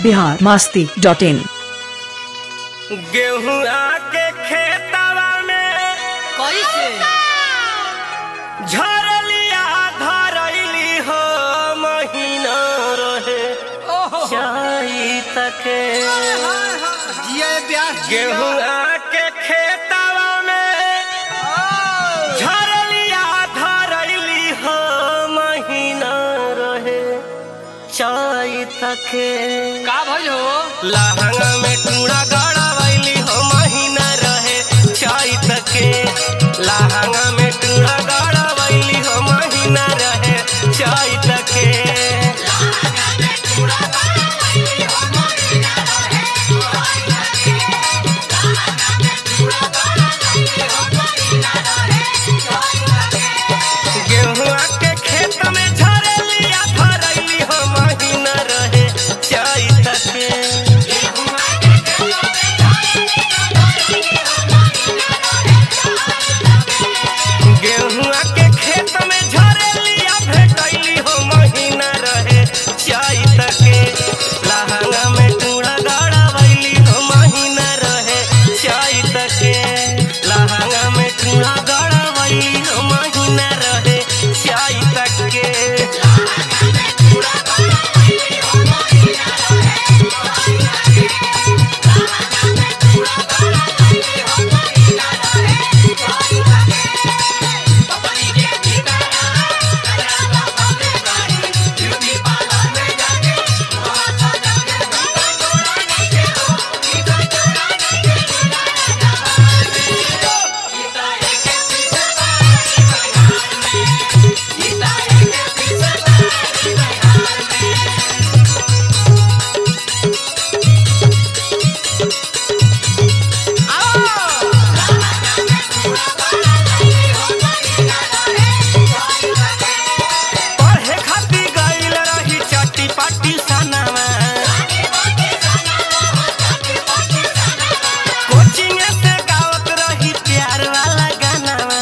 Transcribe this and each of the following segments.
Bihar Masti dot in गेहूं आके खेतवा में कैसे झरलिया धरैली हो महीना रहे ओहो चाई तके जिया ब्यास गेहूं आके खेतवा में झरलिया धरैली हो महीना रहे चाई तके का भइल हो लहंगा में टूड़ा गड़ावैली हो महीना रहे चाई तके लहंगा में टूड़ा गड़ावैली हो महीना रहे चाई तके गेहुआ के खेत में झरलिया भरैली हो महीना रहे चाई तके गेहुआ के खेत में झरलिया भेटैली हो महीना रहे चाई तके लहंगा में टूड़ा गड़ावैली हो महीना रहे चाई तके लहंगा में टूड़ा गड़ावैली हो महीना रहे चाई तके पढ़े खातिर गइल रही चट्टी पट्टी सनावा कोचिंग से गावत रही प्यार वाला गानावा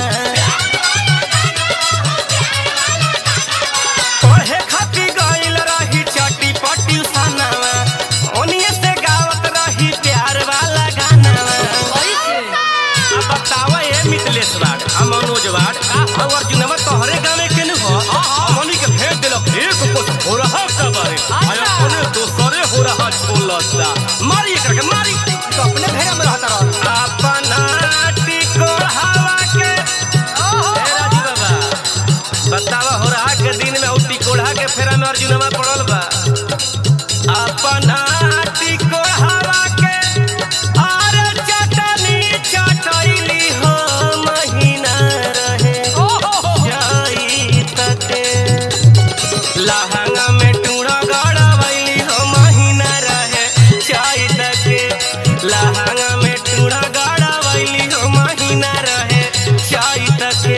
पढ़े खातिर गइल रही चट्टी पट्टी सनावा ओनिए से गावत रही प्यार वाला गानावा कैसे अब बतावा ये मिथिलेश वाड आ मनोज वाड आ अर्जुनवा तोहरे गाने के न हो हमनी के भेज देलक एक कोस हो रहा का बारे आया कोने दोसरे हो रहा छोलता मारी एकर के मारी तो अपने भेड़ा में रहता रह अपना टिको हवा के ए राजू बाबा बतावा हो रहा के दिन में उठी कोढ़ा के फेरा में अर्जुनवा पड़ल बा अपना टिको हवा के आरे चटनी चटैली हो महीना रहे जाई तके लहंगा में टूड़ा गड़ावैली हो महीना रहे चाई तके लहंगा में टूड़ा गड़ावैली हो महीना रहे चाई तके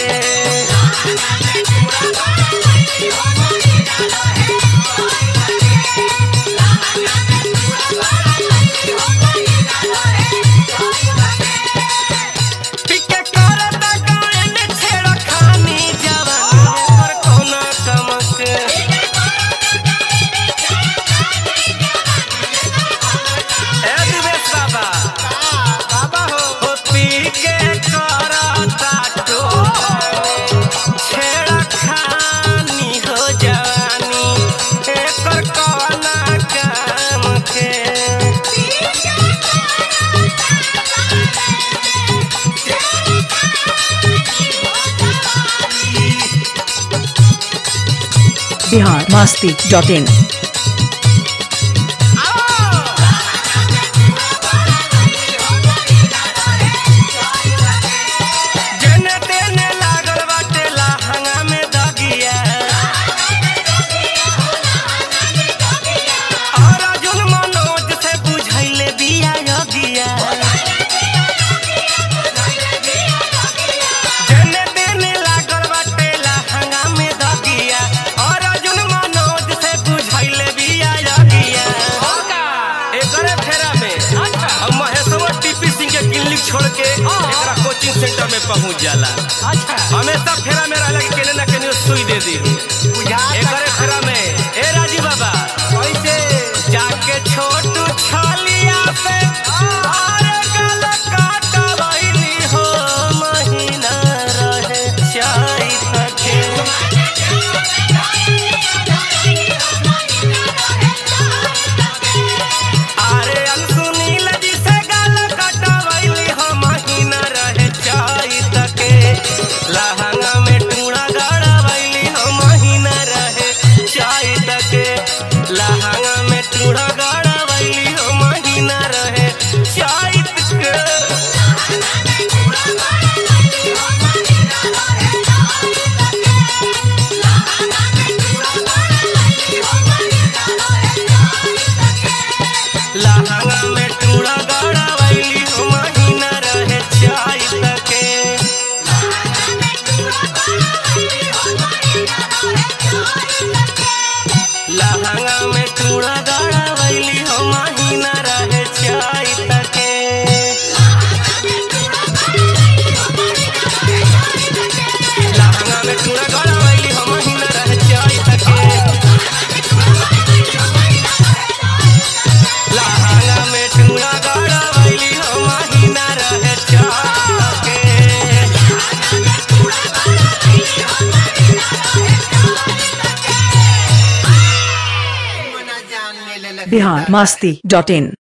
टिके करता गायन छेड़ खानी जवानी पर कौना कमक ए दिवेश बाबा बाबा हो ओ पी के करता टो छेड़ खानी हो जवानी एकर कौना काम के बिहार मास्ती डॉट इन जेने तेने लागल बाटे लहंगा में दगिया और अर्जुन मनोज से बुझैले बिया योगिया जेने तेने लागल बाटे लहंगा में दगिया और अर्जुन मनोज से बुझैले बिया योगिया एकरे फेरा में अब महेशवा टीपी सिंह के क्लिनिक छोड़ के एकरा कोचिंग सेंटर में पहुंच जाला अच्छा हमेशा फेरा में रहला कि केने ना केने सुई दे दी बुझा एकरे फेरा में ए राजी बाबा कैसे जाके छोड़ लहंगा में टूड़ा गाड़ा वैली हो महीना रहे चाय तके लहंगा में टूड़ा गाड़ा वैली हो महीना रहे चाय तके लहंगा में टूड़ा गाड़ा वैली हो महीना रहे चाय तके बिहार मास्ती डॉट इन